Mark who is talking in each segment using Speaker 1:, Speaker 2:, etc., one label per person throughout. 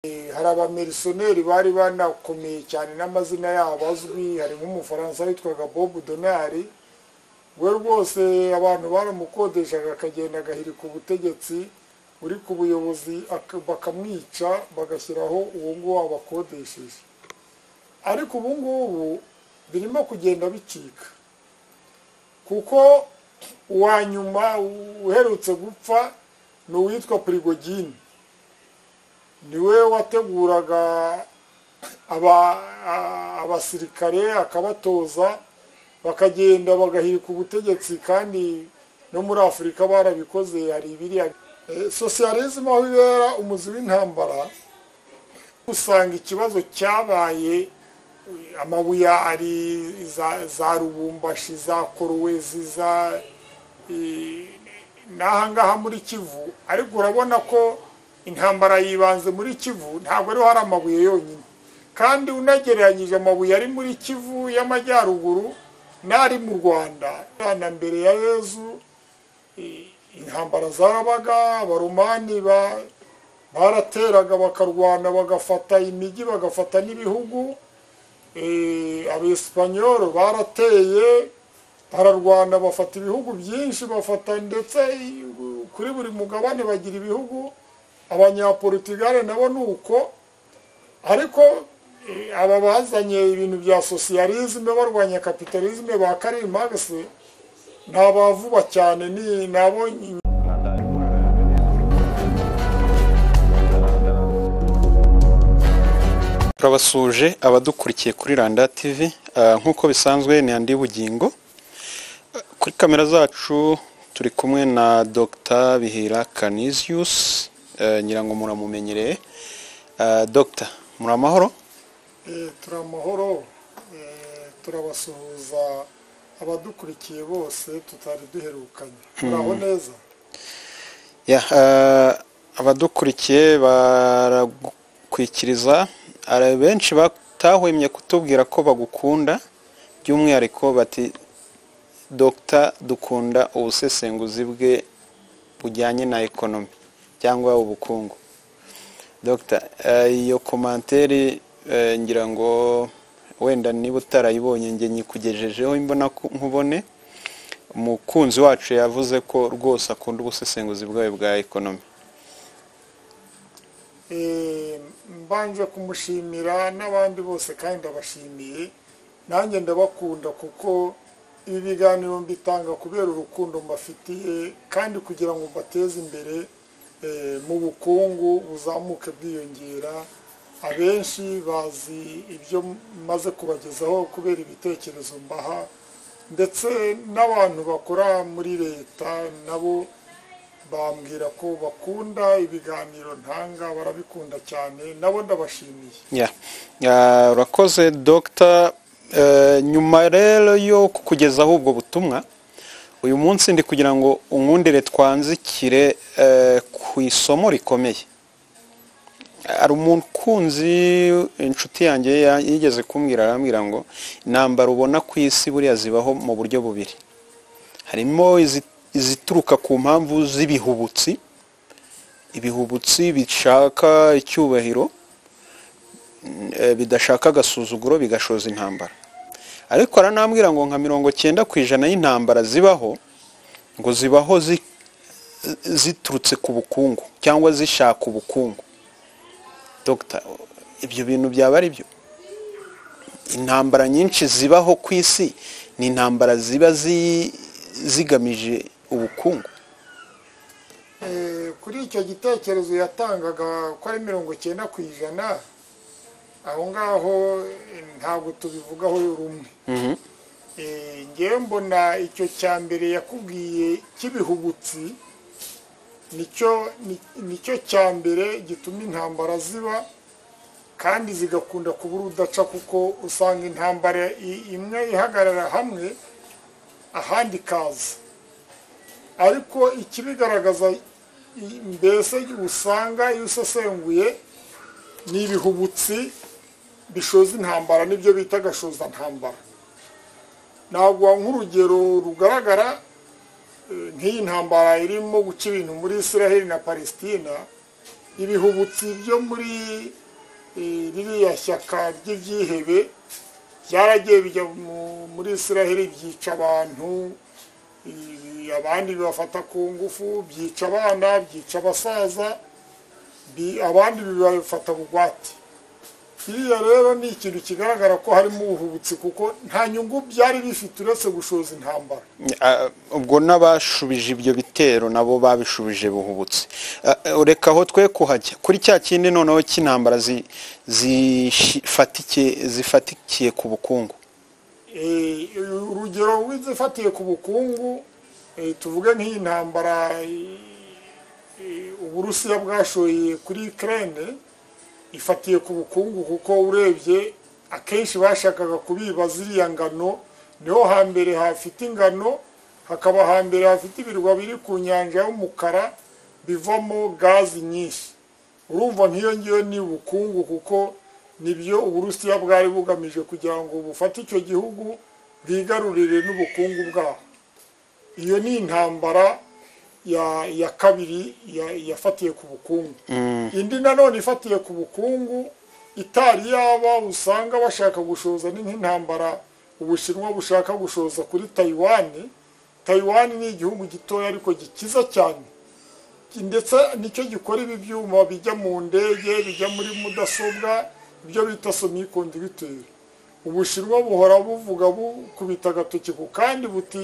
Speaker 1: Eh, hari abamirisiyoneri bari banakomeye cyane n'amazina yabo azwi hari nk'umufaransa witwaga bob donari we rwose abantu baramukodeshaga akagenda agahirika ubutegetsi uri ku buyobozi ak- bakamwica bagashyiraho uwo nguwo wabakodesheje ariko ubu ngubu birimo kugenda bicika kuko uwa nyuma uherutse gupfa ni uwitwa prigogine niwe wateguraga aba- a- abasirikare akabatoza bakagenda bagahirika ubutegetsi kandi no muri afurika barabikoze hari ibiriya Eh, sosiyalisme aho ibera umuzi w'intambara usanga ikibazo cyabaye eh, amabuye ari za, za rubumbashi za korowezi za eh, n'ahangaha muri kivu ariko urabona ko intambara yibanze muri kivu ntabwo ariho hari amabuye yonyine kandi unagereranyije amabuye ari muri kivu y'amajyaruguru n'ari mu rwanda na mbere ya yezu eh, intambara zarabaga abaromani ba- barateraga bakarwana bagafata imijyi bagafata n'ibihugu Eh, abesipanyolo barateye bararwana bafata ibihugu byinshi bafata ndetse eh, kuri buri mugabane bagira ibihugu abanyaportugal nabo ni uko ariko eh, aba bazanye ibintu bya sosiyalisme barwanya kapitalisme ba Karl Marx ni abavuba cyane ni ni abo
Speaker 2: turabasuje abadukurikiye kuri randa tv Ah, nk'uko bisanzwe ni andi bugingo Ah, kuri kamera zacu turi kumwe na dr bihira canisius eh, nyirango muramumenyereye Ah, dr muri amahoro
Speaker 1: eh, turi amahoro eh, turabasuhuza abadukurikiye bose tutari duherukanye muraho neza
Speaker 2: Ya, eh, abadukurikiye baragukwikiriza hari benshi batahwemye kutubwira ko bagukunda by'umwihariko bati dogita dukunda ubusesenguzi bwe bujyanye na ekonomi cyangwa ubukungu dogita iyo komanteri eh, ngira ngo wenda niba utarayibonye njye nyikugejejeho imbona ku- nkubone umukunzi wacu yavuze ko rwose akunda ubusesenguzi bwawe bwa ekonomi
Speaker 1: Eh, mbanje kumushimira n'abandi bose kandi ndabashimiye nanjye ndabakunda kuko ibi biganiro mbitanga kubera urukundo mbafitiye kandi kugira ngo mbateze imbere eh, mu bukungu buzamuke bwiyongera abenshi bazi ibyo maze kubagezaho kubera ibitekerezo mbaha ndetse n'abantu bakora muri leta nabo bambwira ko bakunda ibiganiro ntanga barabikunda cyane nabo ndabashimiye
Speaker 2: Ya. Ah, urakoze dogita nyuma rero yo kukugezaho ubwo butumwa uyu munsi ndi kugira ngo unkundire twanzikire eh, ku isomo rikomeye hari umukunzi inshuti yanjye ya- yigeze kumbwira arambwira ngo intambara ubona ku isi buriya zibaho mu buryo bubiri harimo izi- izituruka ku mpamvu z'ibihubutsi ibihubutsi bishaka icyubahiro eh, bidashaka agasuzuguro bigashoza intambara ariko aranambwira ngo nka mirongo cyenda ku ijana y'intambara zibaho ngo zibaho zi- ziturutse ku bukungu cyangwa zishaka ubukungu dogita ibyo bintu byaba ari byo intambara nyinshi zibaho ku isi ni intambara ziba zi- zigamije ubukungu
Speaker 1: Eh, kuri icyo gitekerezo yatangaga ko ari mirongo cyenda ku ijana aho ngaho eh, ntabwo tubivugaho rumwe Eh, ngewe mbona icyo cya mbere yakubwiye cy'ibihubutsi nicyo ni- nicyo cya mbere gituma intambara ziba kandi zigakunda kubura udaca kuko usanga intambara i- imwe ihagarara hamwe ahandi ikaza ariko ikibigaragaza i- mbese usanga iyo usesenguye ni ibihubutsi bishoza intambara nibyo bita agashoza ntambara naguha nk'urugero rugaragara eh, nk'iyi ntambara irimo guca ibintu muri israheli na palestina ibihubutsi byo muri eh, ririya shyaka ry'ibyihebe byaragiye bijya mu- muri israheli byica abantu eh, abandi bibafata ku ngufu byica abana byica abasaza bi- abandi bibafata bugwate kiriya rero ni ikintu kigaragara ko harimo ubuhubutsi kuko nta nyungu byari bifite uretse gushoza intambara
Speaker 2: Ah, ubwo n'abashubije ibyo bitero nabo babishubije buhubutse Ah, eh, ureka aho twe kuhajya kuri cya kindi noneho cy'intambara zi- zifatikiye zifatikiye ku bukungu
Speaker 1: Eh, urugero rw'izifatiye ku bukungu eh, tuvuge nk'iyi ntambara eh, eh, uburusiya bwashoye kuri ukraine ifatiye ku bukungu kuko urebye akenshi bashakaga kubiba ziriya ngano niho hambere hafite ingano hakaba hambere hafite ibirwa biri ku nyanja y'umukara bivamo gazi nyinshi urumva nk'iyo ngiyo ni ubukungu kuko nibyo uburusiya bwari bugamije kugira ngo bufate icyo gihugu bwigarurire n'ubukungu bwaho iyo ni intambara ya ya kabiri ya- yafatiye ku bukungu indi nanone ifatiye ku bukungu itari yaba usanga bashaka gushoza ni nk'intambara ubushinwa bushaka gushoza kuri tayiwani tayiwani ni igihugu gitoya ariko gikiza cyane ndetse nicyo gikora ibi byuma bijya mu ndege bijya muri mudasobwa ibyo bita semiconductor ubushinwa buhora buvuga bukubita agatoki ku kandi buti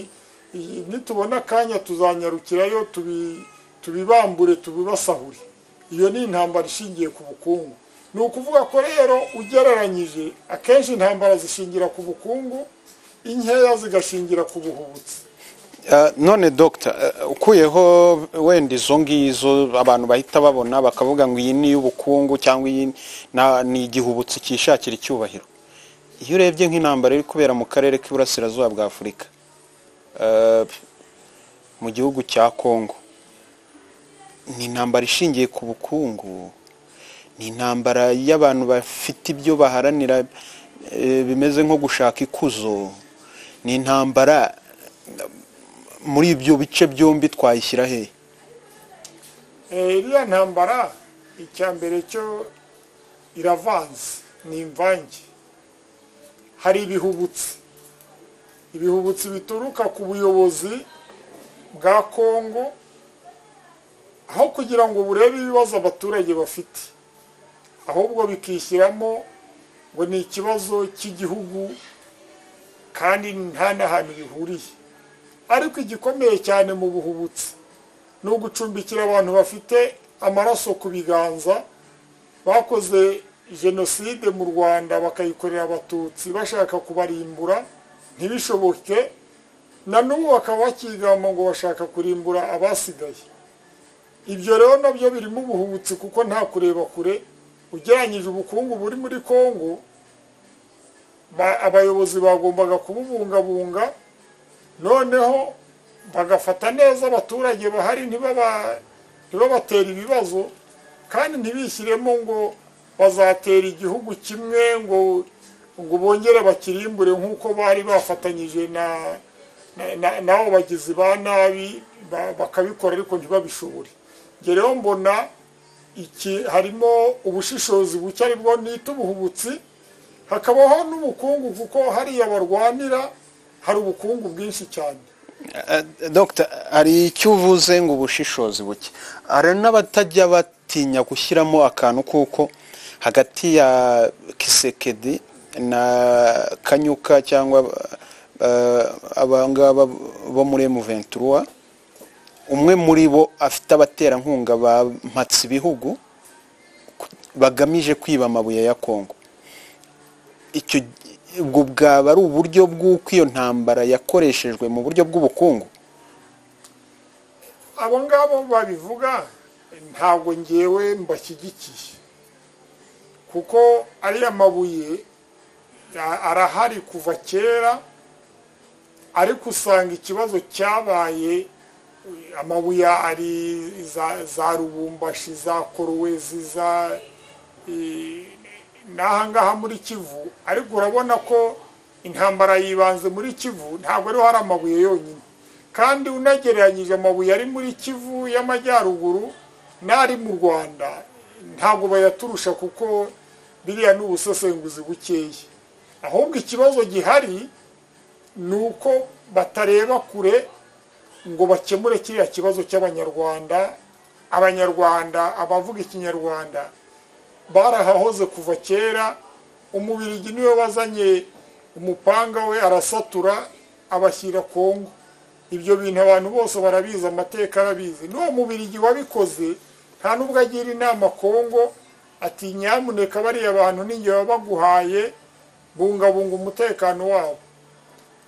Speaker 1: "Iyi- nitubona akanya tuzanyarukirayo tubi- tubibambure tubibasahure iyo ni intambara ishingiye ku bukungu ni ukuvuga ko rero ugereranyije akenshi intambara zishingira ku bukungu inkeya zigashingira ku buhubutsi
Speaker 2: Ah, none dogita ukuyeho wenda izo ngizo abantu bahita babona bakavuga ngo iyi ni iy'ubukungu cyangwa iyi na- ni igihubutsi cyishakira icyubahiro iyo urebye nk'intambara iri kubera mu karere k'iburasirazuba bwa afurika ah, mu gihugu cya kongo ni intambara ishingiye ku bukungu ni intambara y'abantu bafite ibyo baharanira eh, bimeze nko gushaka ikuzo ni intambara muri ibyo bice byombi twayishyira hehe
Speaker 1: Eh, iriya ntambara icya mbere cyo iravanze ni imvange hari ibihubutsi ibihubutsi bituruka ku buyobozi bwa kongo aho kugira ngo burebe ibibazo abaturage bafite ahubwo bikishyiramo ngo ni ikibazo cy'igihugu kandi nta n'ahantu bihuriye ariko igikomeye cyane mu buhubutsi ni ugucumbikira abantu bafite amaraso ku biganza bakoze jenoside mu rwanda bakayikorera abatutsi bashaka kubarimbura ntibishoboke na n'ubu bakaba bakigamba ngo bashaka kurimbura abasigaye ibyo rero nabyo birimo ubuhubutsi kuko nta kureba kure ugereranyije ubukungu buri muri kongo ba- abayobozi bagombaga kububungabunga noneho bagafata neza abaturage bahari ntibaba ntibabatere ibibazo kandi ntibishyiremo ngo bazatera igihugu kimwe ngo ngo bongere bakirimbure nk'uko bari bafatanyije na na- na- n'abo bagizi ba nabi ba- bakabikora ariko ntibabishobore Njye rero mbona iki harimo ubushishozi buke aribwo nita ubuhubutsi hakabaho n'ubukungu kuko hariya barwanira hari ubukungu bwinshi cyane
Speaker 2: dogita hari icyo uvuze ngo ubushishozi buke hari n'abatajya batinya gushyiramo akantu kuko hagati ya kisekedi na kanyuka cyangwa eh, abangaba bo muri emuventuruwa umwe muri bo afite abaterankunga bampatse ibihugu bagamije kwiba amabuye ya kongo icyo ubwo bwaba ari uburyo bw'uko iyo ntambara yakoreshejwe mu buryo bw'ubukungu
Speaker 1: abo ngabo babivuga ntabwo ngewe mbashyigikiye kuko ariya mabuye a- arahari kuva kera ariko usanga ikibazo cyabaye eh, amabuye ari za, za rubumbashi za korowezi za eh, n'aha ngaha muri kivu ariko urabona ko intambara yibanze muri kivu ntabwo ariho hari amabuye yonyine kandi unagereranyije amabuye ari muri kivu y'amajyaruguru n'ari mu rwanda ntabwo bayaturusha kuko biriya ni ubusesenguzi bukeya ahubwo ikibazo gihari ni uko batareba kure ngo bakemure kiriya kibazo cy'abanyarwanda abanyarwanda abavuga ikinyarwanda barahahoze kuva kera umubirigi niwe wazanye umupanga we arasatura abashyira kongo ibyo bintu abantu bose barabizi amateka arabizi n'uwo mubirigi wabikoze nta n'ubwo agira inama kongo ati nyamuneka bariya bantu n'inge baba baguhaye bungabunga umutekano wabo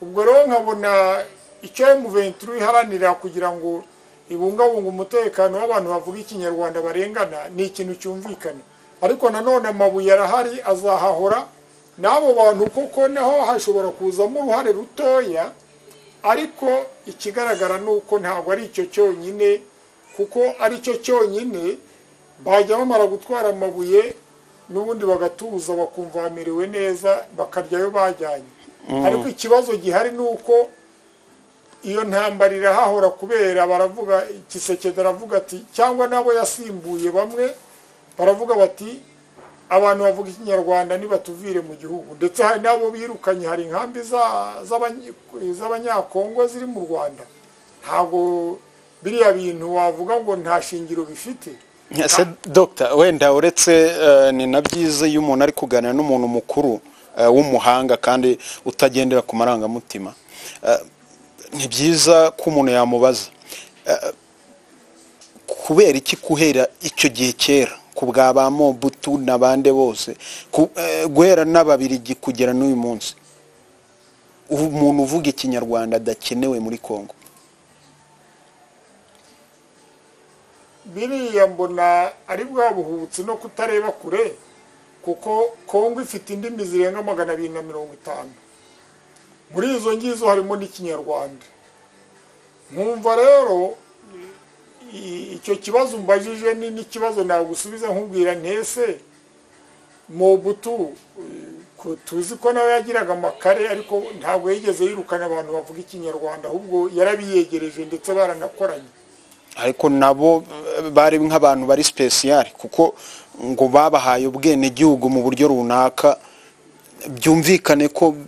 Speaker 1: ubwo rero nkabona icyo emuventuri iharanira kugira ngo ibungabunga umutekano w'abantu bavuga ikinyarwanda barengana ni ikintu cyumvikana ariko nanone amabuye arahari azahahora n'abo bantu kuko naho hashobora kuzamo uruhare rutoya ariko ikigaragara ni uko ntabwo ari icyo cyonyine kuko ari cyo cyonyine bajya bamara gutwara amabuye n'ubundi bagatuza bakumva bamerewe neza bakaryayo bajyanye ariko ikibazo gihari ni uko iyo ntambara irahahora kubera baravuga igisekede aravuga ati cyangwa n'abo yasimbuye bamwe baravuga bati abantu bavuga ikinyarwanda nibatuvire mu gihugu ndetse hari n'abo birukanye hari inkambi z'abanyakongo ziri mu rwanda ntabwo biriya bintu wavuga ngo nta shingiro bifite
Speaker 2: ese dogita wenda uretse eh, ni na byiza iyo umuntu ari kuganira n'umuntu mukuru eh, w'umuhanga kandi utagendera ku marangamutima Eh, ni byiza ko umuntu yamubaza Eh, kubera iki guhera icyo gihe kera ku bwa ba mobutu n'abande bose ku- eh, guhera n'ababirigi kugera n'uyu munsi umuntu uvuga ikinyarwanda adakenewe muri kongo
Speaker 1: biriya mbona ari bwa buhubutsi no kutareba kure kuko kongo ifite indimi zirenga magana abiri na mirongo itanu muri izo ngizo harimo n'ikinyarwanda nkumva rero i- icyo kibazo mbajije ni n'ikibazo nagusubiza nkubwira ntese mobutu eh, ko- tuzi ko nawe yagiraga amakare ariko ntabwo yigeze yirukana abantu bavuga ikinyarwanda ahubwo yarabiyegereje ndetse baranakoranye
Speaker 2: ariko nabo eh, bari nk'abantu bari sipesiyare kuko ngo babahaye ubwenegihugu mu buryo runaka byumvikane ko mm,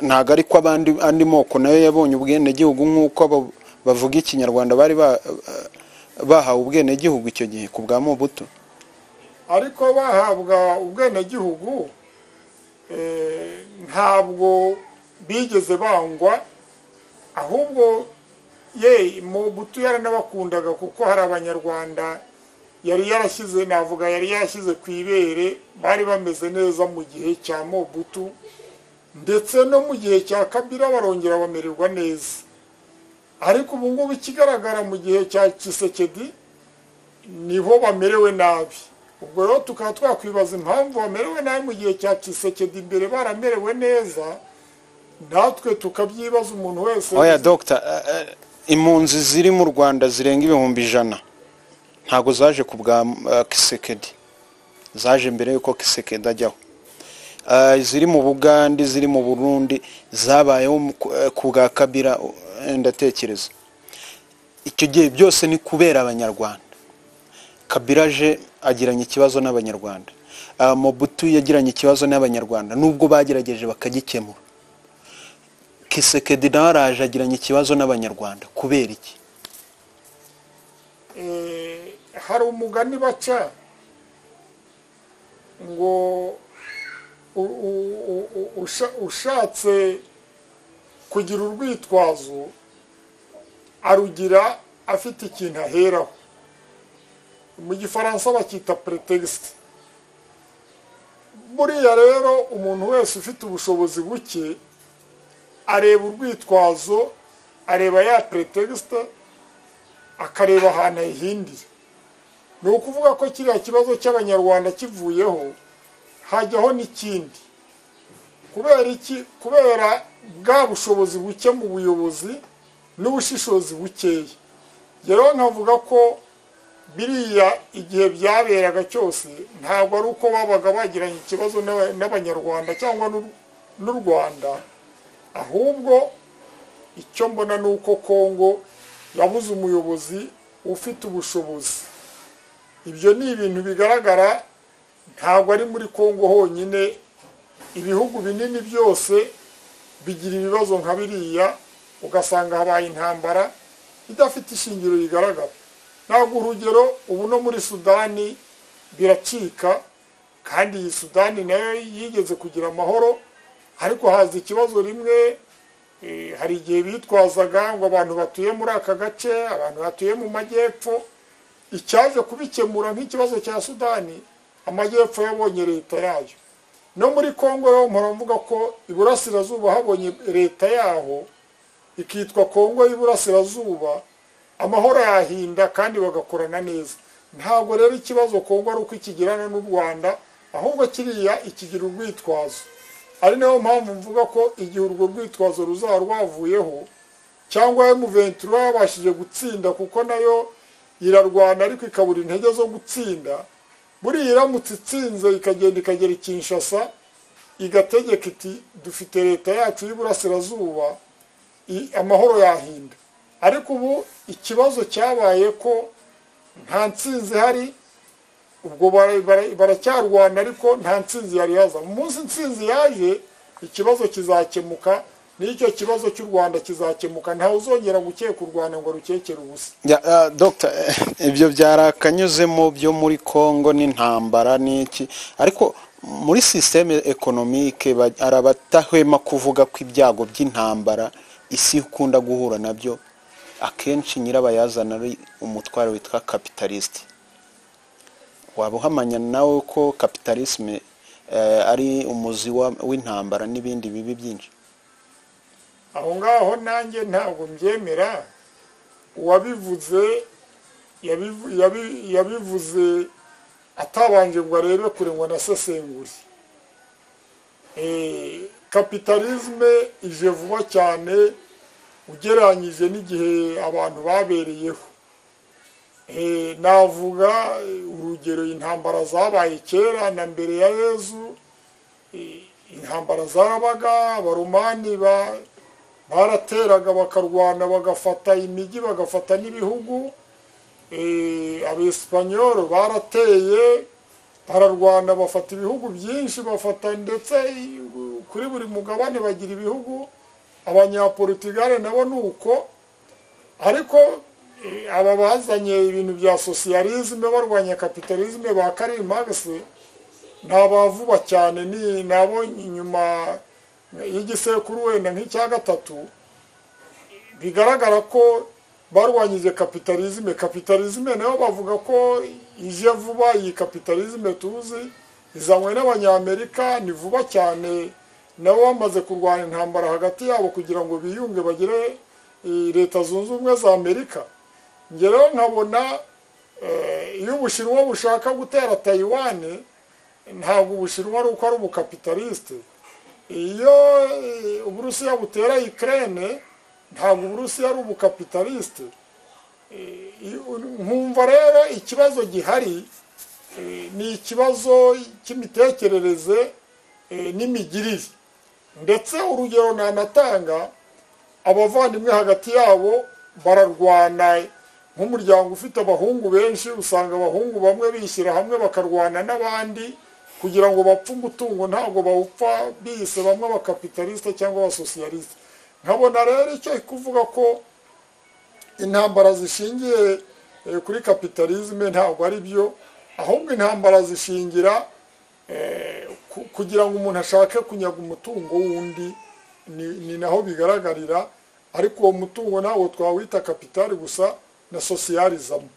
Speaker 2: ntago ari ko abandi andi moko nayo yabonye ubwenegihugu nk'uko abo bavuga ikinyarwanda bari ba- eh, bahawe ubwenegihugu icyo gihe ku bwa mobutu
Speaker 1: ariko bahabwa ubwenegihugu eh, ntabwo bigeze bangwa ahubwo ye mobutu yaranabakundaga kuko hari abanyarwanda yari yarashyize navuga yari yarashyize ku ibere bari bameze neza mu gihe cya mobutu ndetse no mu gihe cya kabira barongera bamererwa neza ariko ubu ngubu ikigaragara mu gihe cya kisekedi niho bamerewe nabi ubwo rero tukaba twakwibaza impamvu bamerewe nabi mu gihe cya kisekedi imbere baramerewe neza natwe tukabyibaza umuntu wese
Speaker 2: oya dogita eh, eh, impunzi ziri mu rwanda zirenga ibihumbi ijana ntabwo zaje ku bwa eh, kisekedi zaje mbere y'uko kisekedi ajyaho Eh, iziri mu bugande iziri mu burundi zabayeho mu- ku- eh, ku bwa kabira eh, ndatekereza icyo gihe byose ni kubera abanyarwanda kabira aje agiranye ikibazo n'abanyarwanda Ah, mobutu yagiranye ikibazo n'abanyarwanda nubwo bagerageje bakagikemura kisekedi nawe araje agiranye ikibazo n'abanyarwanda kubera iki
Speaker 1: eh, hari umugani baca ngo u- u- u- u- usha- ushatse kugira urwitwazo arugira afite ikintu aheraho mu gifaransa bacyita pretext buriya rero umuntu wese ufite ubushobozi buke areba urwitwazo areba ya pretext akareba ahantu ahihindira ni ukuvuga ko kiriya kibazo cy'abanyarwanda kivuyeho hajyaho n'ikindi kubera iki kubera bwa bushobozi buke mu buyobozi n'ubushishozi bukeya rero nkavuga ko biriya igihe byaberaga cyose ntabwo ari uko babaga bagiranye ikibazo n'aba- n'abanyarwanda cyangwa n'u- n'u rwanda ahubwo icyo mbona ni uko kongo yabuze umuyobozi ufite ubushobozi ibyo ni ibintu bigaragara ntabwo ari muri kongo honyine ibihugu binini byose bigira ibibazo nka biriya ugasanga habaye intambara idafite ishingiro rigaragara ntabwo urugero ubu no muri sudani biracika kandi iyi sudani nayo yigeze kugira amahoro ariko haza ikibazo rimwe Eh, hari igihe bitwazaga ngo abantu batuye muri aka gace abantu batuye mu majyepfo icyaje kubikemura nk'ikibazo cya sudani amajyepfo yabonye leta yayo no muri kongo yo muravuga ko iburasirazuba habonye leta yaho ikitwa kongo y'iburasirazuba amahoro yahinda kandi bagakorana neza ntabwo rero ikibazo kongo ari uko ikigirana n'u rwanda ahubwo kiriya ikigira urwitwazo ari nayo mpamvu mvuga ko igihe urwo rwitwazo ruzaba rwavuyeho cyangwa emuventura yabashije gutsinda kuko nayo irarwana ariko ikabura intege zo gutsinda buriya iramutse itsinze ikagenda ikagera ikinshasa igategeka iti dufite leta yacu y'iburasirazuba i- amahoro yahinda ariko ubu ikibazo cyabaye ko nta ntsinzi ihari ubwo bara- bara- baracyarwana ariko nta ntsinzi yari yaza mu munsi intsinzi yaje ikibazo kizakemuka n'icyo kibazo cy'u rwanda kizakemuka ntawe uzongera gukeka u rwanda ngo rukekere ubusa
Speaker 2: Ya, ah, Dr. eh, ibyo byari akanyuzemo byo muri congo n'intambara n'iki ariko muri sisiteme ekonomike ba- hari abatahwema kuvuga ko ibyago by'intambara isi ikunda guhura nabyo akenshi nyirabayazana ari umutwaro witwa kapitalisite waba uhamanya nawe ko kapitalisme eh, ari umuzi wa- w'intambara n'ibindi bibi byinshi
Speaker 1: aho ngaho nanjye ntabwo mbyemera uwabivuze yabivu- yabi- yabivuze atabanje ngo arebe kure ngo anasesengure Eh, kapitalisme ije vuba cyane ugereranyije n'igihe abantu babereyeho Eh, navuga eh, urugero intambara zabaye kera na mbere ya yezu Eh, intambara zarabaga abaromani ba barateraga bakarwana bagafata imijyi bagafata n'ibihugu Eh, abesipanyolo barateye bararwana bafata ibihugu byinshi bafata ndetse i- kuri buri mugabane bagira ibihugu abanyaportugali nabo ni uko ariko eh, aba bazanye ibintu bya sosiyalizme barwanya kapitalizme ba Karl Marx ni abavuba cyane ni nabo inyuma y'igisekuru wenda nk'icya gatatu bigaragara ko barwanyije kapitalizme kapitalizme nayo bavuga ko ije vuba iyi kapitalizme tuzi izanywe n'abanyamerika ni vuba cyane nabo bamaze kurwana intambara hagati yabo kugira ngo biyunge bagire eh, leta zunze ubumwe za amerika njye rero nkabona eh, iyo ubushinwa bushaka gutera tayiwani ntabwo ubushinwa ari uko ari ubukapitalisite iyo eh, uburusiya butera ikirere ntabwo uburusiya ari ubukapitalisite Eh, iyo- nkumva rero ikibazo gihari eh, ni ikibazo cy'imitekerereze eh, n'imigirire ndetse urugero nanatanga abavandimwe hagati yabo bararwana nk'umuryango ufite abahungu benshi usanga abahungu bamwe bishyira hamwe bakarwana n'abandi kugira ngo bapfe umutungo ntabwo bawupfa bise bamwe abakapitalisite cyangwa abasosiyalisite nkabona rero icyo kuvuga ko intambara zishingiye eh, kuri kapitalizme ntabwo ari byo ahubwo intambara zishingira eh, ku- kugira ngo umuntu ashake kunyaga umutungo w'undi ni ni naho bigaragarira ariko uwo mutungo ntabwo twawita kapitali gusa na sosiyalizamo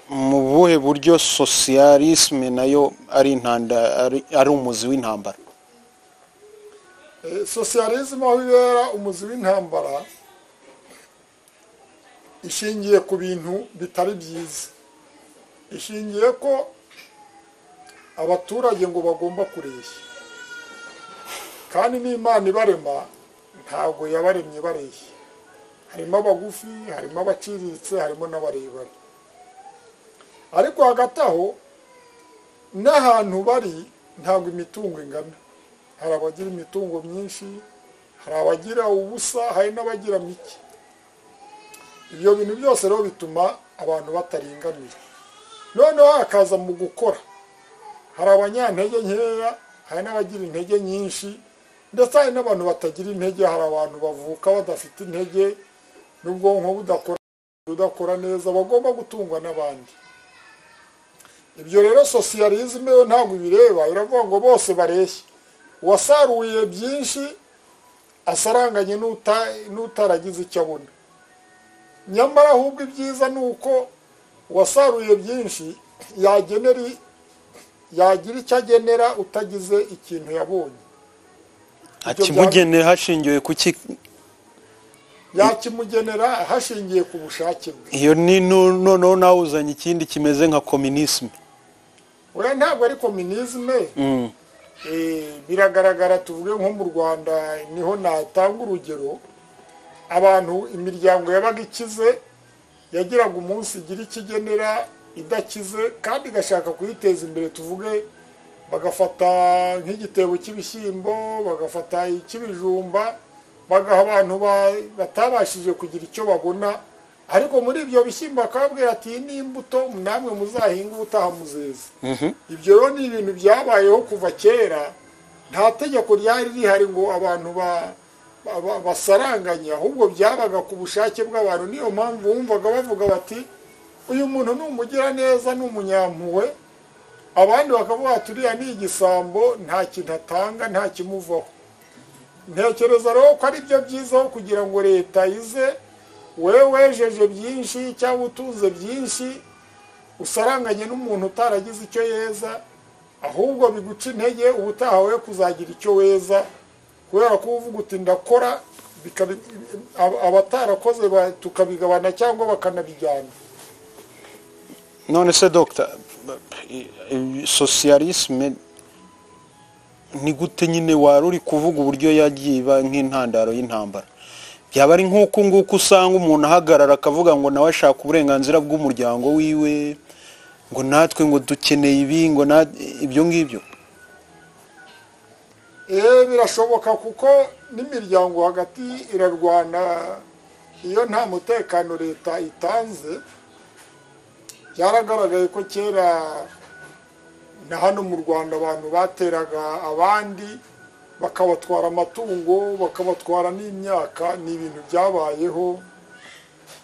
Speaker 2: mu buhe buryo sosiyalisme nayo ari intanda ari- ari umuzi w'intambara
Speaker 1: Eh, sosiyalizmu aho ibera umuzi w'intambara ishingiye ku bintu bitari byiza ishingiye ko abaturage ngo bagomba kureshya kandi n'imana ibarema ntabwo yabaremye bareshya harimo abagufi harimo abaciriritse harimo n'abarebare ariko hagati aho n'ahantu bari ntabwo imitungo ingana hari abagira imitungo myinshi hari abagira ubusa hari n'abagira mike ibyo bintu byose rero bituma abantu bataringaniye noneho hakaza mu gukora hari abanyantege nkeya hari n'abagira intege nyinshi ndetse hari n'abantu batagira intege hari abantu bavuka badafite intege n'ubwonko budakora budakora neza bagomba gutungwa n'abandi ibyo rero sosiyalizme yo ntabwo ibireba iravuga ngo bose bareshya uwasaruye byinshi asaranganye n'uta- n'utaragize icyo abona nyamara ahubwo ibyiza ni uko uwasaruye byinshi yagenera i- yagira icyo agenera utagize ikintu yabonye
Speaker 2: akimugenera hashingiwe ku ki
Speaker 1: yakimugenera hashingiye ku bushake bwe
Speaker 2: iyo ni nu- noneho nawe uzanye ikindi kimeze nka kominisme
Speaker 1: uriya ntabwo ari kominizme
Speaker 2: Mm.
Speaker 1: Eh, biragaragara tuvuge nko mu rwanda niho natanga urugero abantu imiryango yabaga ikize yagiraga umunsi igira ikigenera idakize kandi igashaka kuyiteza imbere tuvuge bagafata nk'igitebo cy'ibishyimbo bagafata icy'ibijumba bagaha abantu ba- batabashije kugira icyo babona ariko muri ibyo bishyimbo akababwira ati "Iyi ni imbuto namwe muzahinga ubutaha muzeza ibyo rero ni ibintu byabayeho kuva kera nta tegeko ryari rihari ngo abantu ba- ba- ba- basaranganye ahubwo byabaga ku bushake bw'abantu niyo mpamvu wumvaga bavuga bati uyu muntu ni umugiraneza ni umunyampuhwe abandi bakavuga bati uriya ni igisambo nta kintu atanga nta kimuvaho ntekereza rero ko ari byo byiza aho kugira ngo leta ize wowe wejeje byinshi cyangwa utunze byinshi usaranganye n'umuntu utaragize icyo yeza ahubwo biguca intege ubutaha we kuzagira icyo weza kubera ko uvuga uti ndakora bikabi- ab- abatarakoze ba- tukabigabana cyangwa bakanabijyana
Speaker 2: none se dogita sosiyalisme ni gute nyine wari uri kuvuga uburyo yagiye iba nk'intandaro y'intambara byaba ari nk'uku nguku usanga umuntu ahagarara akavuga ngo nawe ashaka uburenganzira bw'umuryango wiwe ngo natwe ngo dukeneye ibi ngo na ibyo ngibyo
Speaker 1: Eh, birashoboka kuko n'imiryango hagati irarwana iyo nta mutekano leta itanze byaragaragaye ko kera na hano mu rwanda abantu bateraga abandi bakabatwara amatungo bakabatwara n'imyaka ni ibintu byabayeho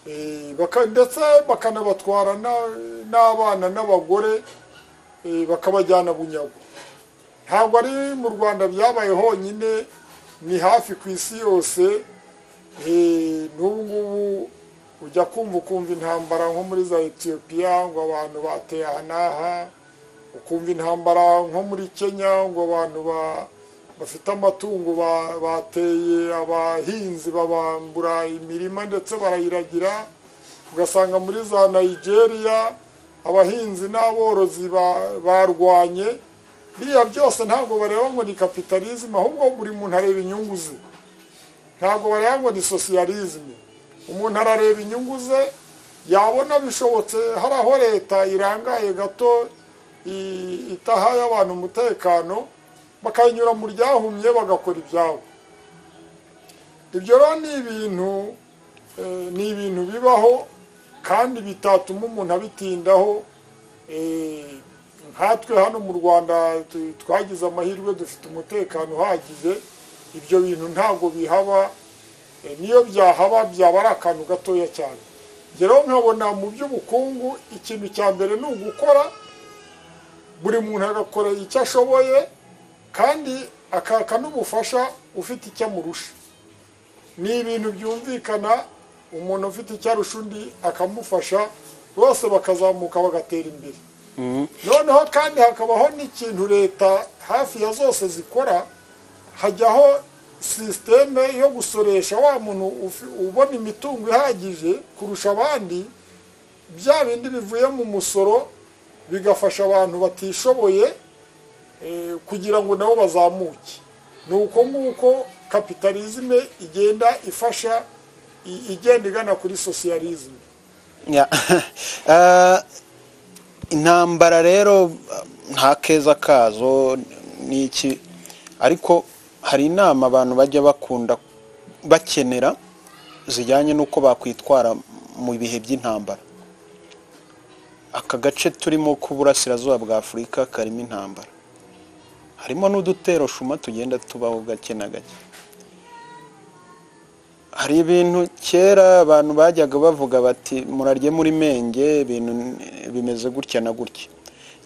Speaker 1: Eh, baka- ndetse bakanabatwara na- n'abana n'abagore eh, bakabajyana bunyago ntabwo ari mu rwanda byabaye honyine ni hafi ku isi yose Eh, n'ubu ngubu ujya kumva ukumva intambara nko muri za etiyopiya ngo abantu bateye aha n'aha ukumva intambara nko muri kenya ngo abantu ba- bafite amatungo ba- bateye abahinzi babambura imirima ndetse barayiragira ugasanga muri za nigeria abahinzi n'aborozi ba- barwanye biriya byose ntabwo bareba ngo ni kapitalizme ahubwo buri muntu areba inyungu ze ntabwo bareba ngo ni sosiyalizme umuntu arareba inyungu ze yabona bishobotse hari aho leta irangaye gato i- itahaye abantu umutekano bakayinyura mu ryahumye bagakora ibyabo ibyo rero ni ibintu eh, ni ibintu bibaho kandi bitatuma umuntu abitindaho eh, nkatwe hano mu rwanda tu- twagize amahirwe dufite umutekano uhagije ibyo bintu ntabwo bihaba Eh, niyo byahaba byaba ari akantu gatoya cyane Njye rero nkabona mu by'ubukungu ikintu cya mbere ni ugukora buri muntu agakora icyo ashoboye kandi akaka n'ubufasha ufite icyo amurusha ni ibintu byumvikana umuntu ufite icyo arusha undi akamufasha bose bakazamuka bagatera imbere noneho kandi hakabaho n'ikintu leta hafi ya zose zikora hajyaho sisiteme yo gusoresha wa muntu ufi- ubona imitungo ihagije kurusha abandi bya bindi bivuye mu musoro bigafasha abantu batishoboye eh, kugira ngo nabo bazamuke ni uko nguko kapitalizme igenda ifasha i- igenda igana kuri sosiyalizme
Speaker 2: Ya. Eh, intambara rero nta keza kazo ni iki ariko hari inama abantu bajya bakunda bakenera zijyanye n'uko bakwitwara mu bihe by'intambara aka gace turimo k'uburasirazuba bwa afurika karimo intambara harimo n'udutero shuma tugenda tubaho gake na gake hari ibintu kera abantu bajyaga bavuga bati murarye muri menge ibintu bimeze gutya na gutya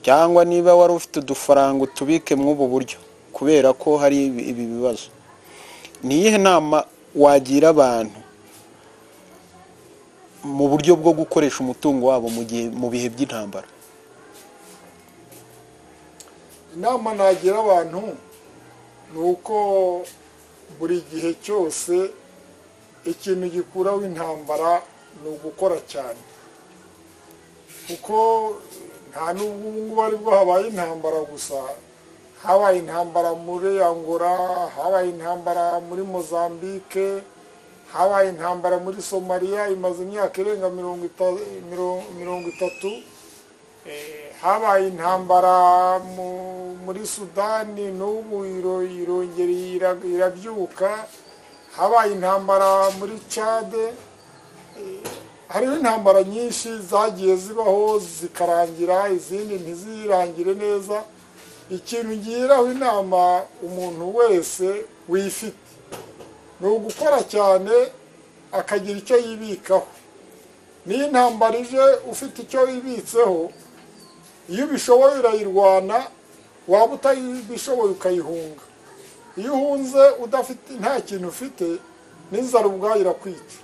Speaker 2: cyangwa niba wari ufite udufaranga utubike mw'ubu buryo kubera ko hari ibi bibazo ni iyihe nama wagira abantu mu buryo bwo gukoresha umutungo wabo mu gihe mu bihe by'intambara
Speaker 1: inama nagira abantu ni uko buri gihe cyose ikintu gikuraho intambara ni ugukora cyane kuko nta n'ubu ngubu aribwo habaye intambara gusa habaye intambara muri angora habaye intambara muri mozambique habaye intambara muri somaliya imaze imyaka irenga mirongo itatu habaye intambara muri sudani n'ubu irongera irabyuka habaye intambara muri cade hariho intambara nyinshi zagiye zibaho zikarangira izindi ntizirangire neza ikintu ngiraho inama umuntu wese wifite ni ugukora cyane akagira icyo yibikaho niyo intambara ije ufite icyo yibitseho iyo ubishoboye urayirwana waba utabishoboye ukayihunga iyo uhunze udafite nta kintu ufite n'inzara ubwayo irakwica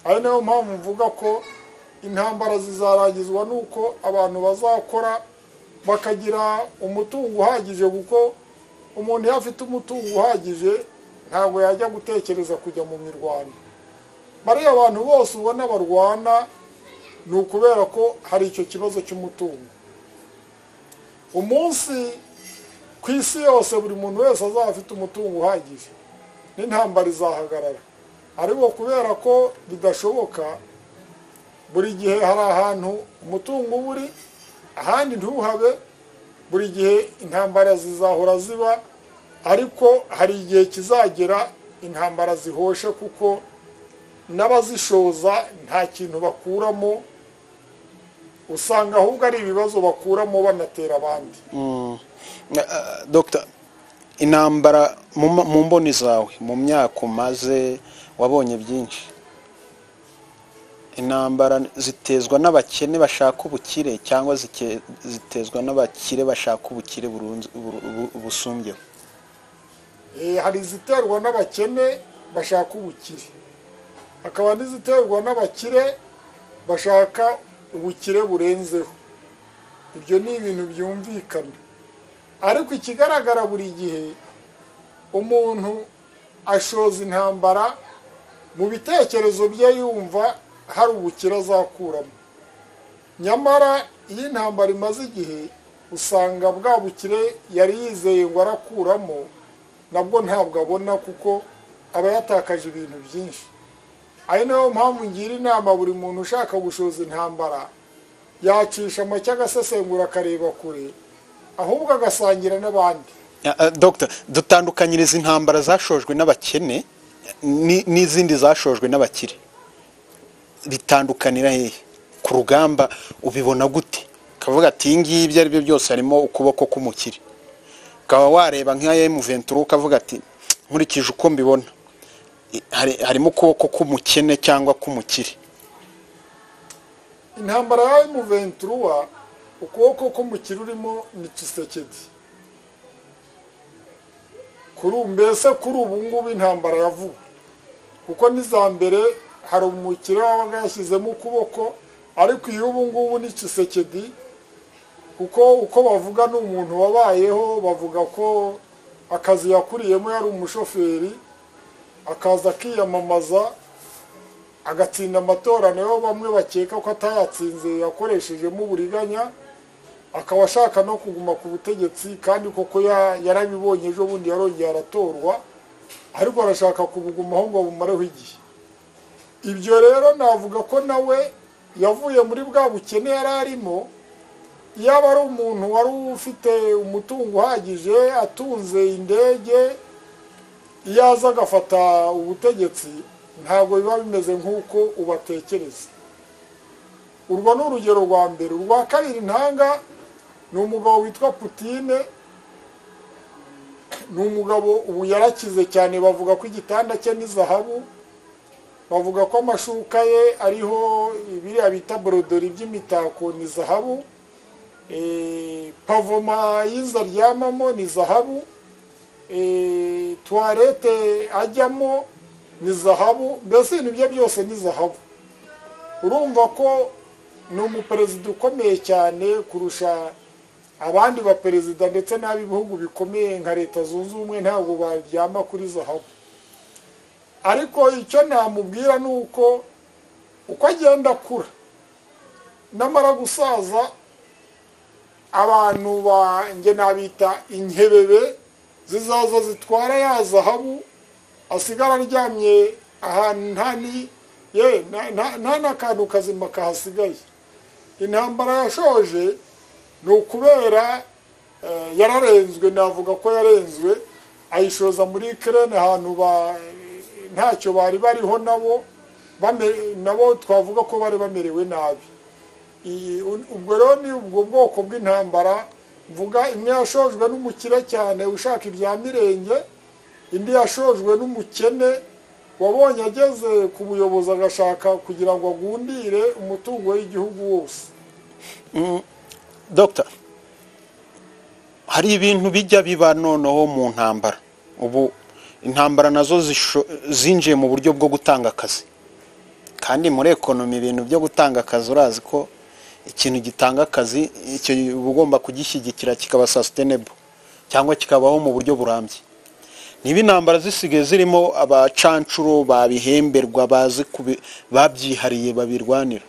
Speaker 1: ari nayo mpamvu mvuga ko intambara zizarangizwa n'uko abantu bazakora bakagira umutungo uhagije kuko umuntu iyo afite umutungo uhagije ntabwo yajya gutekereza kujya mu mirwano bariya abantu bose ubona barwana ni ukubera ko hari icyo kibazo cy'umutungo umunsi ku isi yose buri muntu wese azaba afite umutungo uhagije n'intambara izahagarara ariko kubera ko bidashoboka buri gihe hari ahantu umutungo uba uri ahandi ntuhabe buri gihe intambara zizahora ziba ariko hari igihe kizagera intambara zihoshe kuko n'abazishoza nta kintu bakuramo usanga ahubwo ari ibibazo bakuramo banatera abandi
Speaker 2: dogita intambara mu mboni zawe mu myaka umaze wabonye byinshi intambara zitezwa n'abakene bashaka ubukire cyangwa zitezwa n'abakire bashaka ubukire busumbyeho
Speaker 1: hari iziterwa n'abakene bashaka ubukire hakaba n'iziterwa n'abakire bashaka ubukire burenzeho ibyo ni ibintu byumvikana ariko ikigaragara buri gihe umuntu ashoza intambara mu bitekerezo bye yumva hari ubukire azakuramo nyamara iyo intambara imaze igihe usanga bwa bukire yari yizeye ngo arakuramo nabwo ntabwo abona kuko aba yatakaje ibintu byinshi ari nayo mpamvu ngira inama buri muntu ushaka gushoza intambara yacisha amacye agasesengura akareba kure ahubwo agasangira n'abandi
Speaker 2: dogita dutandukanyiriza intambara zashojwe n'abakene n'izindi zashojwe n'abakire bitandukanira hehe ku rugamba ubibona gute ukavuga ati iyi ngiyi ibyo ari byo byose harimo ukuboko k'umukire ukaba wareba nka emuventuru ukavuga ati nkurikije uko mbibona harimo ukuboko k'umukene cyangwa k'umukire
Speaker 1: intambara ya emuventuruwa ukuboko k'umukire urimo ni kisekedi kuri mbese kuri ubu ngubu intambara ya vuba kuko n'iza mbere hari umukire wabaga yashyizemo ukuboko ariko iyo ubu ngubu ni kisekedi kuko uko bavuga ni umuntu wabayeho bavuga ko akazi yakuriyemo yari umushoferi akaza akiyamamaza agatsinda amatora nayo bamwe bakeka ko atayatsinze yakoreshejemo uburiganya akaba ashaka no kuguma ku butegetsi kandi koko yarabibonye ejo bundi yarongeye aratorwa ariko arashaka kubugumaho ngo bumareho igihe ibyo rero navuga ko nawe yavuye muri bwa bukene yari arimo yaba ari umuntu wari ufite umutungo uhagije atunze indege iyo aza agafata ubutegetsi ntabwo biba bimeze nk'uko ubatekereza urwo ni urugero rwa mbere urwa kabiri ntanga ni umugabo witwa putine ni umugabo ubu yarakize cyane bavuga ko igitanda cye ni zahabu bavuga ko amashuka ye ariho biriya bita borodori by'imitako ni zahabu Eh, pavoma y'inzu aryamamo ni zahabu Eh, tuwarete ajyamo ni zahabu mbese ibintu bye byose ni zahabu urumva ko ni umuperezida ukomeye cyane kurusha abandi baperezida ndetse n'ab'ibihugu bikomeye nka leta zunze ubumwe ntabwo baryama kuri zahabu ariko icyo namubwira ni uko uko agenda akura namara gusaza abantu banjye nabita inkebebe zizaza zitwara ya zahabu asigara aryamye ahantu ntani ye nta n'akantu kazima kahasigaye intambara yashoje ni ukubera eh, yararenzwe navuga ko yarenzwe ayishoza muri kerene ahantu ba ntacyo bari bariho nabo bame- nabo twavuga ko bari bamerewe nabi iyi- ubwo rero ni ubwo bwoko bw'intambara mvuga imwe yashojwe n'umukire cyane ushaka ibya mirenge indi yashojwe n'umukene wabonye ageze ku buyobozi agashaka kugira ngo agundire umutungo w'igihugu wose
Speaker 2: dogita hari ibintu bijya biba noneho mu ntambara ubu intambara nazo zisho- zinjiye mu buryo bwo gutanga akazi kandi muri ekonomi ibintu byo gutanga akazi urazi ko ikintu gitanga akazi icyo uba ugomba kugishyigikira kikaba sasitenebo cyangwa kikabaho mu buryo burambye niba intambara zisigaye zirimo abacancuro babihemberwa bazi kubi- babyihariye babirwanira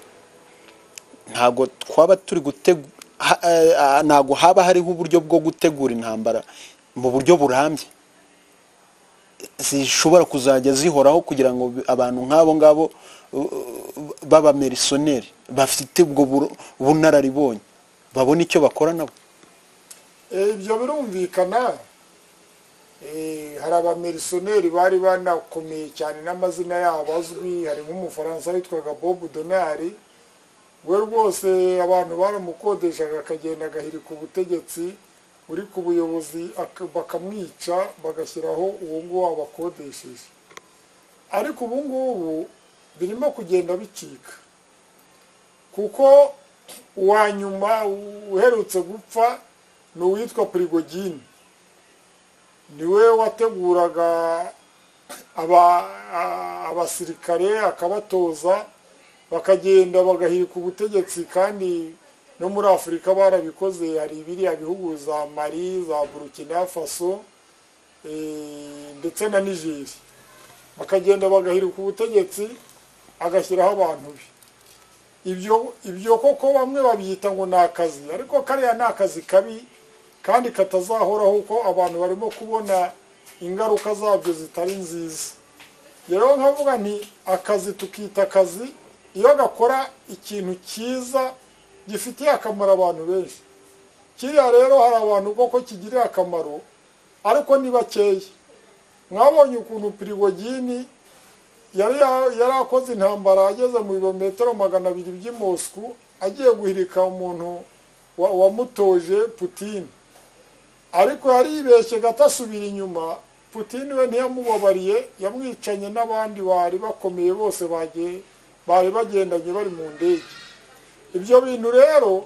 Speaker 2: ntabwo twaba turi gutegu ha- eh, ah, ntabwo haba hariho uburyo bwo gutegura intambara mu buryo burambye zishobora kuzajya zihoraho kugira ngo bi- abantu nk'abo ngabo uh, b'abamerisoneri bafite ubwo buro- bunararibonye babona icyo bakora nabo
Speaker 1: Eh, ibyo birumvikana Eh, hari abamerisoneri bari banakomeye cyane n'amazina yabo azwi hari nk'umufaransa witwaga bob donari we rwose abantu baramukodeshaga akagenda agahirika ubutegetsi uri ku buyobozi ak- bakamwica bagashyiraho uwo nguwo wabakodesheje ariko ubu ngubu birimo kugenda bicika kuko uwa nyuma uherutse gupfa ni uwitwa prigogine niwe wateguraga aba- a- abasirikare akabatoza bakagenda bagahirika ubutegetsi kandi no muri afurika barabikoze hari biriya bihugu za mali za burkina faso eh, ndetse na nigeri bakagenda bagahirika ubutegetsi agashyiraho abantu be ibyo ibyo koko bamwe babyita ngo ni akazi ariko kariya ni akazi kabi kandi katazahoraho kuko abantu barimo kubona ingaruka zabyo zitari nziza rero nkavuga nti akazi tukita akazi iyo gakora ikintu cyiza gifitiye akamaro abantu benshi kiriya rero hari abantu koko kigirira akamaro ariko ni bakeya mwabonye ukuntu pirigogini yari ya- yari akoze intambara ageze mu birometero magana abiri by'i Moscou agiye guhirika umuntu wa- wamutoje Putin ariko yaribeshye gato asubira inyuma Putin we ntiyamubabariye yamwicanye n'abandi bari bakomeye bose bagiye bari bagendanye bari mu ndege ibyo bintu rero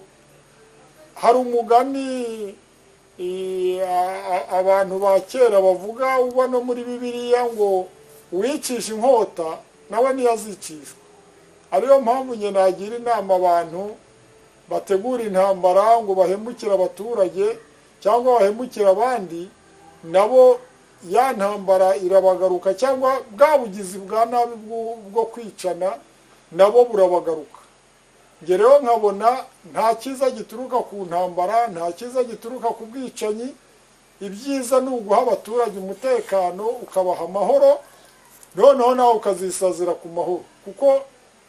Speaker 1: hari umugani i- a- a- abantu ba kera bavuga uba no muri bibiliya ngo uwicisha inkota nawe ntiyazicishwa ariyo mpamvu njye nagira inama abantu bategura intambara ngo bahemukire abaturage cyangwa bahemukire abandi nabo ya ntambara irabagaruka cyangwa bwa bugizi bwa nabi bwo- bwo kwicana nabo burabagaruka njye rero nkabona nta cyiza gituruka ku ntambara nta cyiza gituruka ku bwicanyi ibyiza ni uguha abaturage umutekano ukabaha amahoro noneho nawe ukazisazira ku mahoro kuko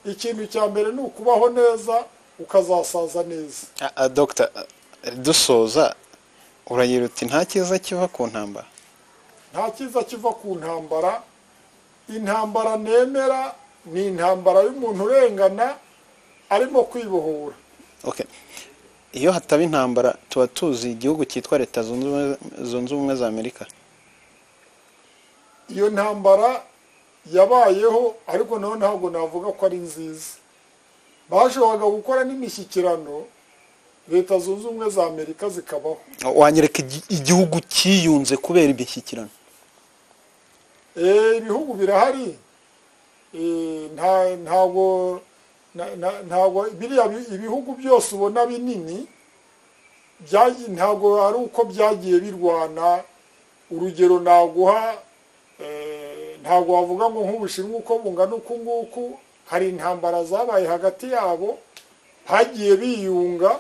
Speaker 1: ikintu cya mbere ni ukubaho neza ukazasaza neza
Speaker 2: Ah, ah, dogita ah, dusoza uragira uti nta cyiza kiva ku ntambara
Speaker 1: nta cyiza kiva ku ntambara intambara nemera ni intambara y'umuntu urengana arimo kwibohora
Speaker 2: Okay. iyo hataba intambara tuba tuzi igihugu cyitwa leta zunze ubumwe- zunze ubumwe za amerika
Speaker 1: iyo ntambara yabayeho ariko naho ntabwo navuga ko ari nziza bashoboraga gukora n'imishyikirano leta zunze ubumwe za amerika zikabaho
Speaker 2: wanyereka igi- igihugu cyiyunze kubera imishyikirano
Speaker 1: Eh, ibihugu birahari Eh, nta- ntabwo na- na- ntabwo biriya bi- ibihugu byose ubona binini byagi- ntabwo ari uko byagiye birwana urugero naguha eh, ntabwo wavuga ngo nk'ubushinwa uko bungana uku nguku hari intambara zabaye hagati yabo hagiye biyunga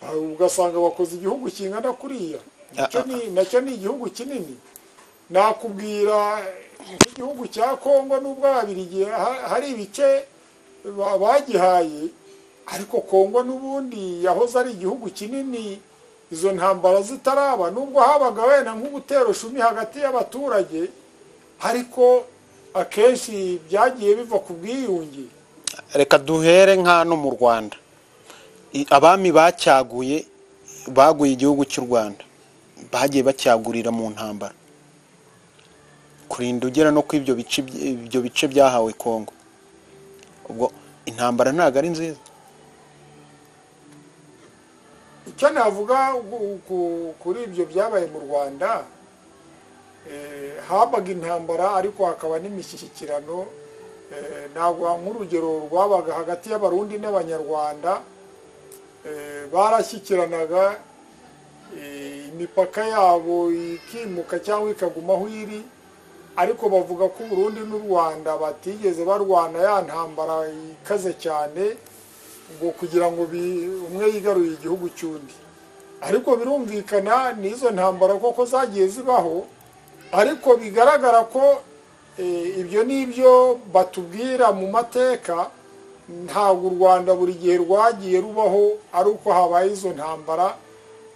Speaker 1: ah, ugasanga bakoze igihugu kingana kuriya nacyo ni- nacyo ni igihugu kinini nakubwira nk'igihugu cya kongo n'ubwo ababirigi ha- hari ibice ba- bagihaye ariko kongo n'ubundi yahoze ari igihugu kinini izo ntambara zitaraba nubwo habaga wenda nk'ubuterushumi hagati y'abaturage ariko akenshi byagiye biva ku bwiyunge
Speaker 2: reka duhere nka no mu rwanda I- abami bacyaguye baguye igihugu cy'u rwanda bagiye bacyagurira mu ntambara kurinda ugera no ku ibyo bice by- ibyo bice byahawe kongo ubwo intambara ntabwo ari nziza
Speaker 1: icyo navuga ku- ku- kuri ibyo byabaye mu rwanda eh, habaga intambara ariko hakaba n'imishyikirano Eh, naguha nk'urugero rwabaga hagati y'abarundi n'abanyarwanda eh, barashyikiranaga eh, imipaka yabo ikimuka cyangwa ikaguma aho iri ariko bavuga ko uburundi n'u rwanda batigeze barwana ya ntambara ikaze cyane ngo kugira ngo bi- umwe yigaruye igihugu cy'undi ariko birumvikana n'izo ntambara koko zagiye zibaho ariko bigaragara ko eh, ibyo n'ibyo batubwira mu mateka ntabwo u rwanda buri gihe rwagiye rubaho ari uko habaye izo ntambara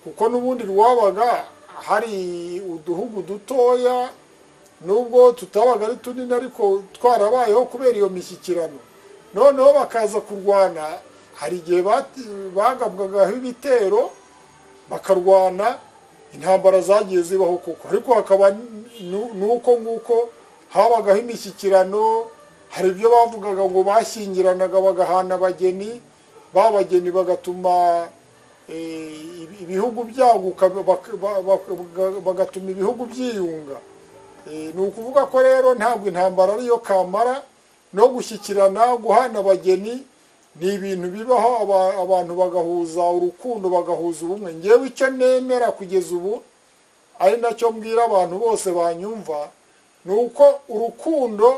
Speaker 1: kuko n'ubundi rwabaga hari uduhugu dutoya nubwo tutabaga ari tunini ariko twarabayeho kubera iyo mishyikirano noneho bakaza kurwana hari igihe bati- bagabwagaho ibitero bakarwana intambara zagiye zibaho koko ariko hakaba nu- nuko nguko habagaho imishyikirano hari ibyo bavugaga ngo bashyingiranaga bagahana abageni ba bageni bagatuma eh, ibi- ibihugu byaguka bak- ba- bak- bagatuma ibihugu byiyunga Eh, ni ukuvuga ko rero ntabwo intambara ariyo kamara no gushyikirana guhana abageni ni ibintu bibaho aba- abantu bagahuza urukundo bagahuza ubumwe ngewe icyo nemera kugeza ubu ari nacyo mbwira abantu bose banyumva ni uko urukundo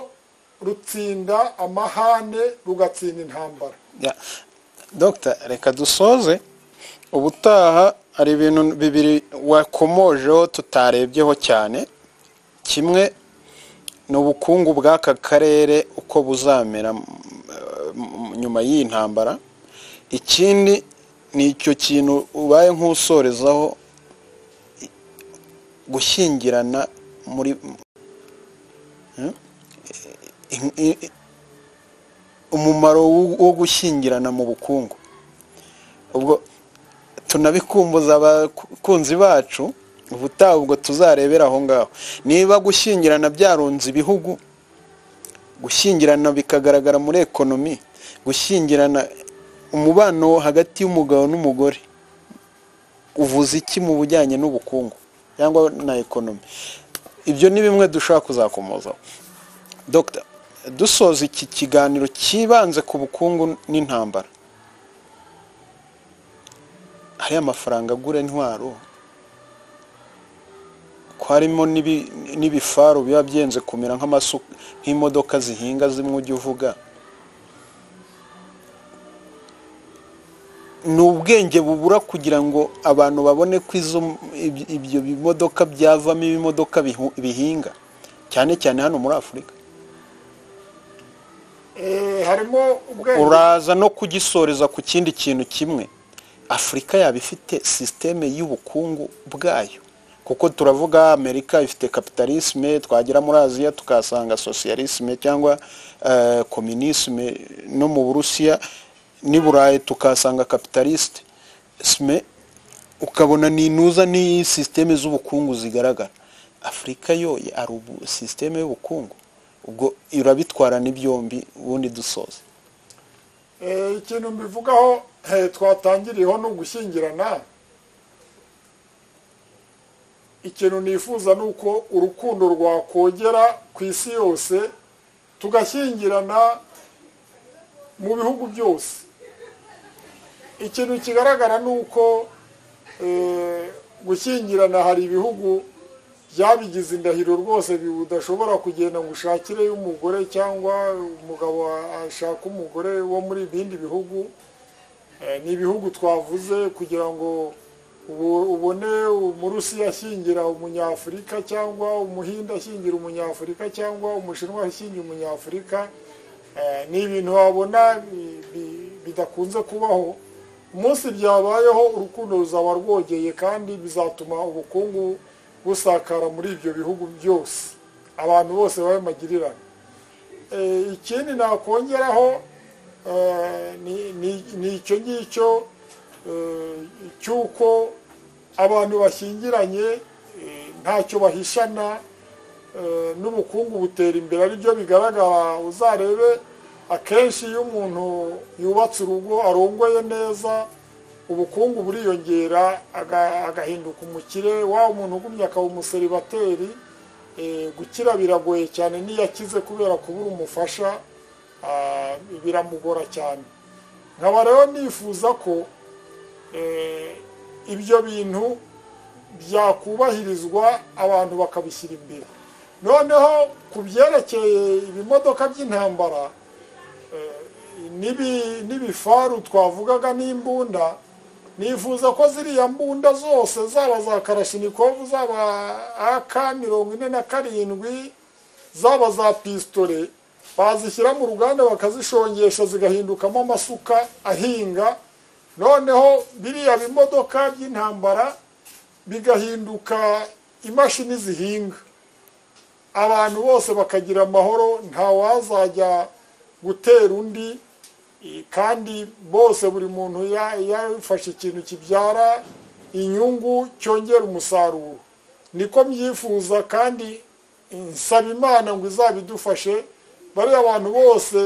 Speaker 1: rutsinda amahane rugatsinda intambara
Speaker 2: Ya. Dr reka dusoze ubutaha hari ibintu bibiri wakomojeho tutarebyeho cyane kimwe ni ubukungu bw'aka karere uko buzamera mm, mm, nyuma y'iyi ntambara ikindi ni icyo kintu ubaye nk'usorezaho i- gushyingirana muri Hmm? I- i- i- umumaro wo- wo gushyingirana mu bukungu ubwo tunabikumbuza abakunzi bacu ubutaha ubwo tuzarebera aho ngaho niba gushyingirana byarunze ibihugu gushyingirana bikagaragara muri ekonomi gushyingirana umubano hagati y'umugabo n'umugore uvuze iki mu bujyanye n'ubukungu cyangwa na ekonomi ibyo ni bimwe dushaka kuzakomozaho Dr dusoza iki kiganiro cyibanze ku bukungu n'intambara hari amafaranga agura intwaro ko harimo n'ibi- n'ibifaru biba byenze kumera nk'amasu nk'imodoka zihinga zimwe ujya uvuga ni ubwenge bubura kugira ngo abantu babone ko izo ibyo- ibyo bimodoka byavamo ibimodoka bihu- bihinga cyane cyane hano muri afurika
Speaker 1: Eh, harimo ubwenge
Speaker 2: uraza no kugisoreza ku kindi kintu kimwe afurika yaba ifite sisiteme y'ubukungu bwayo kuko turavuga amerika ifite kapitalisme twagera muri aziya tukahasanga socialisme cyangwa kominisme no mu burusiya n'i burayi tukahasanga kapitalisite sme ukabona ni intuza n'iyi sisiteme z'ubukungu zigaragara afurika yo ari ubu sisiteme y'ubukungu ubwo irabitwarana ibyombi ubundi dusoza
Speaker 1: Eh, ikintu mbivugaho eh, twatangiriyeho ni ugushyingirana ikintu nifuza ni uko urukundo rwakogera ku isi yose tugashyingirana mu bihugu byose ikintu kigaragara ni uko eh, gushyingirana hari ibihugu byabigize indahiro rwose budashobora kugenda ngo ushakireyo umugore cyangwa umugabo ashaka umugore wo muri ibindi bihugu Eh, ni ibihugu twavuze kugira ngo ubu- ubone umurusi ashyingira umunyafurika cyangwa umuhinde ashyingira umunyafurika cyangwa umushinwa ashyingira umunyafurika Eh, ni ibintu wabona bi- bi- bidakunze kubaho umunsi byabayeho urukundo ruzaba rwogeye kandi bizatuma ubukungu busakara muri ibyo bihugu byose abantu bose babe magirirane Eh, ikindi nakongeraho eh, ni- ni- ni icyo ngicyo eh, cy'uko abantu bashyingiranye eh, ntacyo bahishana eh, n'ubukungu butera imbere ari byo bigaragara uzarebe akenshi iyo umuntu yubatse urugo arongoye neza ubukungu buriyongera aga- agahinduka umukire wa umuntu ugumye akaba umuseribateri eh, gukira biragoye cyane n'iyo akize kubera kubura umufasha ah, biramugora cyane nkaba rero nifuza ko eh, ibyo bintu byakubahirizwa abantu bakabishyira imbere noneho ku byerekeye ibimodoka by'intambara eh, n'ibi- n'ibifaru twavugaga n'imbunda nifuza ko ziriya mbunda zose zaba za karashinikovu zaba ak mirongo ine na karindwi zaba za pisitore bazishyira mu ruganda bakazishongesha zigahindukamo amasuka ahinga noneho biriya bimodoka by'intambara bigahinduka imashini zihinga abantu bose bakagira amahoro ntawazajya gutera undi eh, kandi bose buri muntu ya- yafashe ikintu kibyara inyungu cyongera umusaruro niko mbyifuza kandi nsaba imana ngo izabidufashe bariya bantu bose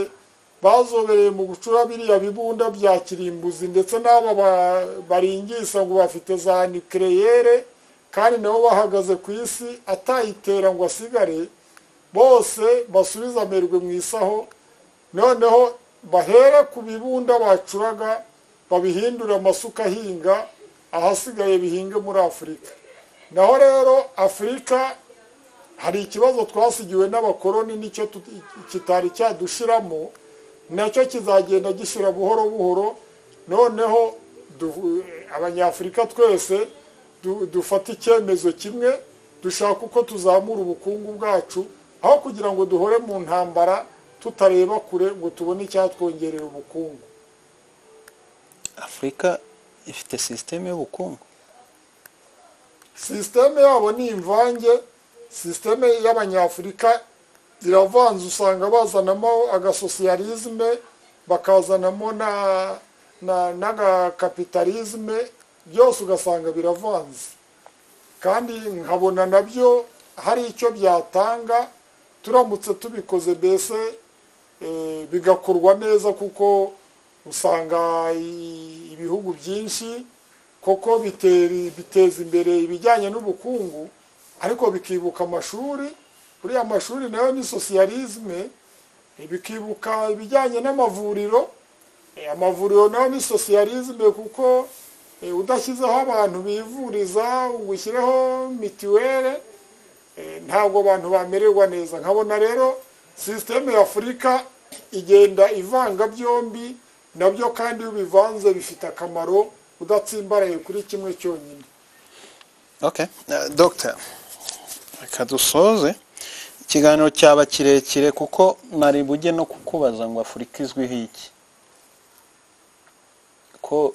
Speaker 1: bazobereye mu gucura biriya bibunda bya kirimbuzi ndetse n'aba ba- baringisa ngo bafite za nikereyere kandi nabo bahagaze ku isi atayitera ngo asigare bose basubize amerwe mu isaho noneho bahera ku bibunda bacuraga babihindure amasuka ahinga ahasigaye bihinge muri afurika naho rero afurika hari ikibazo twasigiwe n'abakoroni nicyo tut- kitari cyadushiramo nacyo kizagenda gishira buhoro buhoro noneho du- abanyafurika twese du- dufata icyemezo kimwe dushaka uko tuzamura ubukungu bwacu aho kugira ngo duhore mu ntambara tutareba kure ngo tubone icyatwongerera ubukungu
Speaker 2: afurika ifite sisiteme y'ubukungu
Speaker 1: sisiteme yabo ni imvange sisiteme y'abanyafurika iravanze usanga bazanamo agasosiyalizme bakazanamo na na n'agakapitalizme byose ugasanga biravanze kandi nkabona nabyo hari icyo byatanga turamutse tubikoze mbese eh, bigakorwa neza kuko usanga i- ibihugu byinshi koko bitera- biteza imbere ibijyanye n'ubukungu ariko bikibuka amashuri buriya amashuri nayo ni sosiyalizme eh, bikibuka ibijyanye n'amavuriro Eh, amavuriro nayo ni sosiyalizme kuko eh, udashyizeho abantu bivuriza ugushyireho mituwere eh, ntabwo abantu bamererwa neza nkabona rero sisiteme ya afurika igenda ivanga byombi nabyo kandi iyo bivanze bifite akamaro udatsimbaraye kuri kimwe cyonyine
Speaker 2: Okay. Uh, Dr. reka dusoze ikiganiro cyaba kirekire kuko nari bujye no kukubaza ngo afurika izwiho iki ko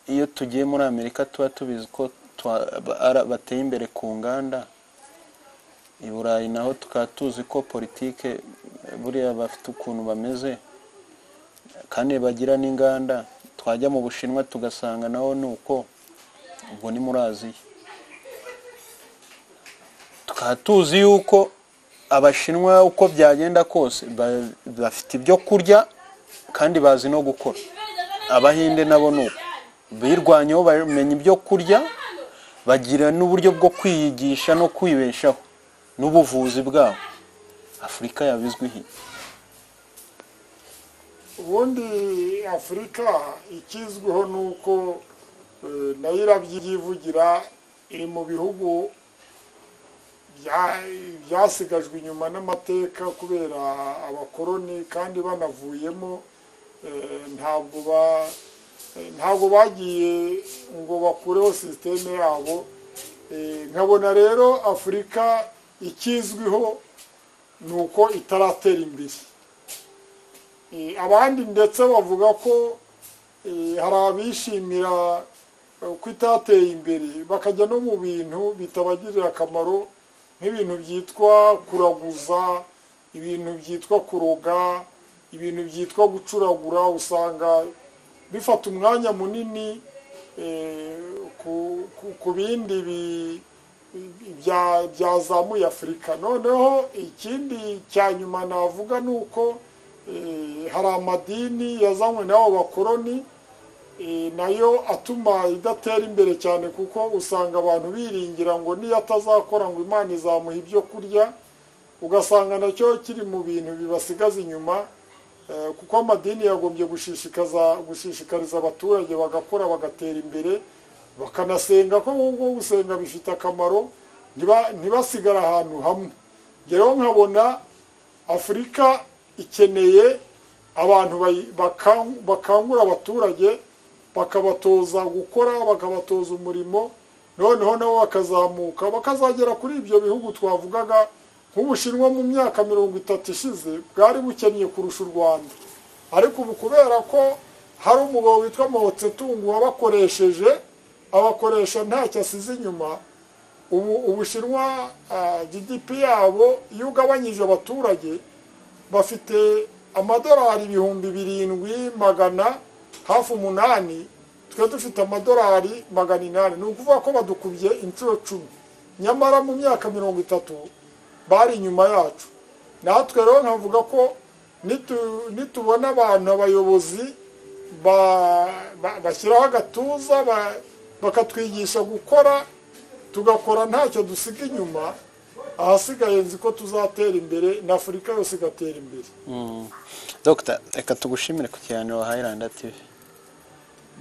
Speaker 2: iyo tugiye muri amerika tuba tubizi ko twa- ba- ara- bateye imbere ku nganda i burayi naho tukaba tuzi ko politike buriya bafite ukuntu bameze kandi bagira n'inganda twajya mu bushinwa tugasanga naho ni uko ubwo ni muri aziya tukaba tuzi yuko abashinwa uko byagenda kose ba- bafite ibyo kurya kandi bazi no gukora abahinde nabo ni uko birwanyeho bamenya ibyo kurya bagira n'uburyo bwo kwiyigisha no kwibeshaho n'ubuvuzi bwabo afurika yabizwi iki
Speaker 1: ubundi afurika ikizwiho ni uko eh, nayo irabyivugira iri mu bihugu bya- byasigajwe inyuma n'amateka kubera abakoroni kandi banavuyemo eh, ntabwo ba eh, ntabwo bagiye ngo bakureho sisiteme yabo Eh, nkabona rero afurika ikizwiho ni uko itaratera imbere Eh, abandi ndetse bavuga ko eh, hari abishimira eh, ko itateye imbere bakajya no mu bintu bitabagirira akamaro nk'ibintu byitwa kuraguza ibintu byitwa kuroga ibintu byitwa gucuragura usanga bifata umwanya munini eh, ku- ku- ku bindi bi- bya- byazamuye afurika noneho ikindi cya nyuma navuga ni uko eh, hari amadini yazanywe n'abo bakoroni eh, nayo atuma idatera imbere cyane kuko usanga abantu biringira ngo niyo atazakora ngo imana izamuha ibyo kurya ugasanga nacyo kiri mu bintu bibasigaza inyuma eh, kuko amadini yagombye gushishikaza gushishikariza abaturage bagakora bagatera imbere bakanasenga ko ahubwo gusenga bifite akamaro ntiba- ntibasigare ahantu hamwe rero nkabona afurika ikeneye abantu bayi- bakan- bakangura abaturage bakabatoza gukora bakabatoza umurimo noneho nabo bakazamuka bakazagera kuri ibyo bihugu twavugaga nk'ubushinwa mu myaka mirongo itatu ishize bwari bukennye kurusha u rwanda ariko ubu kubera ko hari umugabo witwa mahotsetungu wabakoresheje abakoresha ntacyo asize inyuma ubu ubushinwa ah, gdp yabo iyo ugabanyije abaturage bafite amadolari ibihumbi birindwi magana hafi umunani twe dufite amadolari magana inani ni ukuvuga ko badukubye inshuro cumi nyamara mu myaka mirongo itatu bari inyuma yacu natwe rero nkavuga ko nitu- nitubona abantu abayobozi ba- ba- bashyiraho agatuza ba- bakatwigisha gukora tugakora ntacyo dusiga inyuma ahasigaye nzi ko tuzatera imbere na afurika yose igatera imbere
Speaker 2: dogita reka tugushimire ku kiganiro wa hayiranda tivi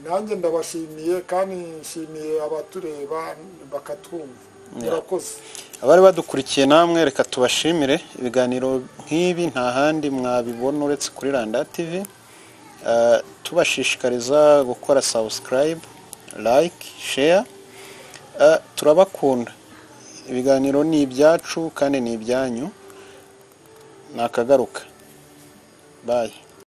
Speaker 1: nanjye ndabashimiye kandi nshimiye abatureba bakatwumva murakoze
Speaker 2: abari badukurikiye namwe reka tubashimire ibiganiro nk'ibi nta handi mwabibona uretse kuri randa tivi Eh, tubashishikariza gukora sabusikarayibu layike sheya Eh, turabakunda ibiganiro ni ibyacu kandi ni ibyanyu nakagaruka bayi